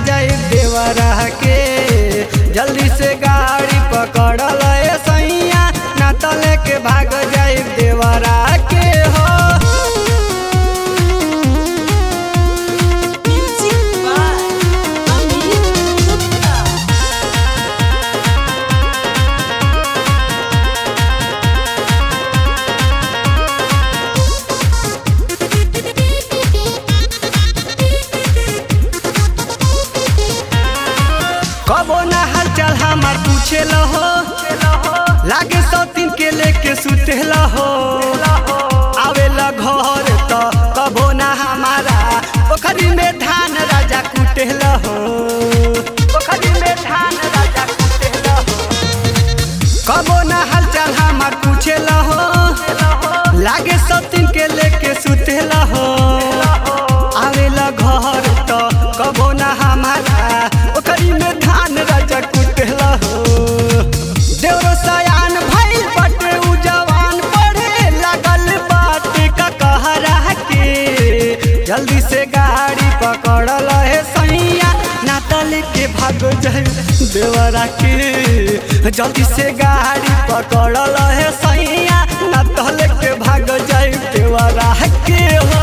जाई देवरा के जल्दी से गाड़ी पकड़ल ए सैया ना तो लेके भाग जाई देवरा के हो Music by Amit Gupta. कबो ना हाल चाल हमार पूछे हो लागे सौतीन के लेके सुते हो आवेला घर तो कबो ना हमारा पोखरी में धान राजा कुटे हो पोखरी में धान राजा कुटे हो कबो ना हाल चाल हमार पूछे हो लागे सौतीन के लेके सुते हो आवेला घर तो कबो ना हमारा ओकरी में धान राजा कुटेला हो देवरो सयान भइल बटे उ जवान पढ़े लागल बाटे का कहरा के जल्दी से गाड़ी पकड़ल है सैया ना तले के भाग जाए देवरा के जल्दी से गाड़ी पकड़ल है सैया ना तले के भाग जाए देवरा के हो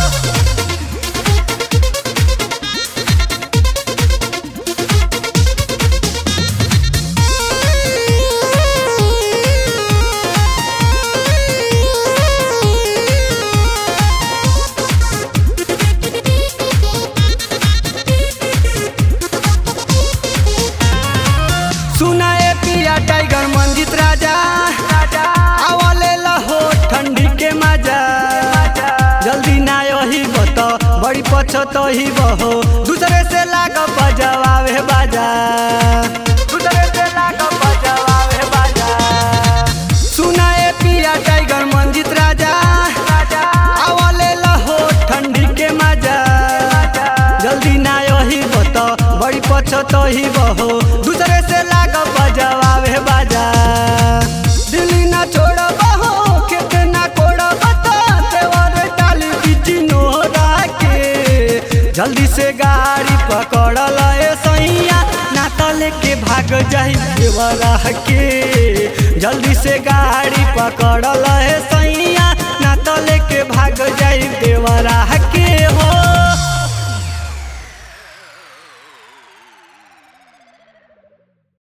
सुनाए पिया टाइगर मंजित राजा आवले लहो ठंडी के मजा जल्दी ना यही बत बड़ी पछत ही बहो दूसरे से लाग बजवावे बाजा दूसरे से लाग बजवावे बाजा सुनाए पिया टाइगर मंजित राजा आवले लहो ठंडी के मजा जल्दी ना यही बत बड़ी पछत ही बहो दूसरे से लाग बजवावे बाजा दिल्ली ना छोड़ बहो खेत ना कोड़ बता देवर डाली बीच नोरा के जल्दी से गाड़ी पकड़ल ए सैया ना तो लेके भाग जाई देवरा के जल्दी से गाड़ी पकड़ल ए सैया